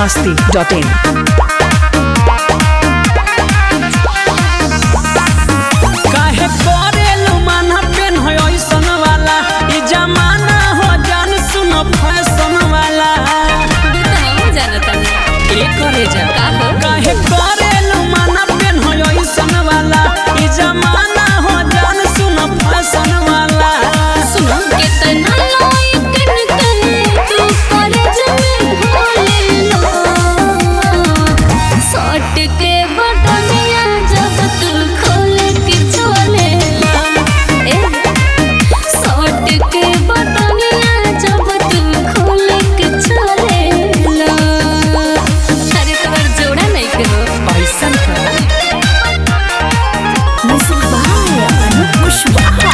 masti.in. काहे करेलू माना पेन है ऐसन वाला ई जमाना हो जान सुनो फैशन वाला ए करे जा काहे करेलू माना पेन है ऐसन वाला ई जमाना हो जान सुनो फैशन वाला सुनो कितना लाइकन करे तू कॉलेज में भोले लो शॉर्ट के बटनिया जब तू खोल के छोले ला ए शॉर्ट के बटनिया जब तू खोल के छोले ला अरे तुम्हार जोड़ा नहीं करो ऐसन का म्यूजिक बाय अनूप कुशवाहा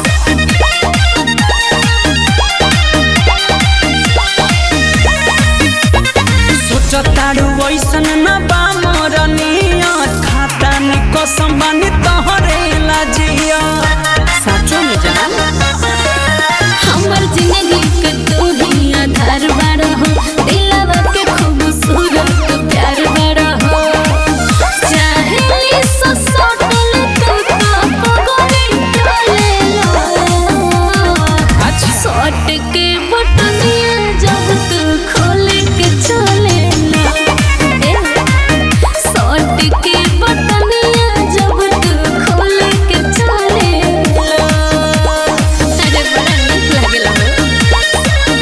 सोचतारू ऐसन न बा मोरनिया खाता नि कसम बानी तोहरे लाजिया साचो में जान हमर जिंदगी के तू ही आधार बाड़ा हो दिलवा के खूबसूरत प्यार बाड़ा हो चाहे सो सटल तू तो पगड़ी टोले लो अच्छा शॉर्ट के बटनिया जब तू खोल के चले लो ए शॉर्ट के बटनिया जब तू खोल के चले लो अरे बड़ा नीक लागेला हो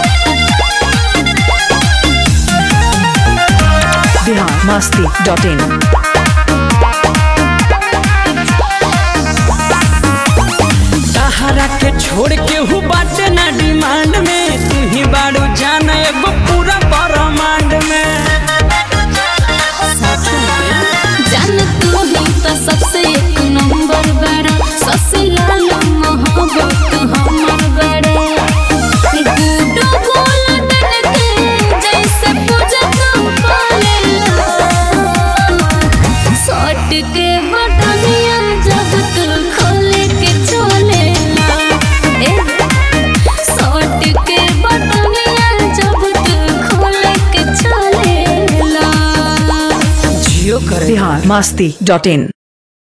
Bihar masti.in. सहारा के छोड़ के हु बाटे ना डिमांड में तू ही बाड़ू जान एगो पूरा ब्रह्मांड में साचो में जान तू ही तो सबसे एक नंबर बड़ा सबसे लाल मोहब्बत हमर बड़े गुडो गोल्डन के जैसे पूजा तू पाले शॉर्ट के बटनिया जब तू खोल के चले ला ए शॉर्ट के बटनिया जब तू खोल के चले ला जियो करे Bihar masti.in.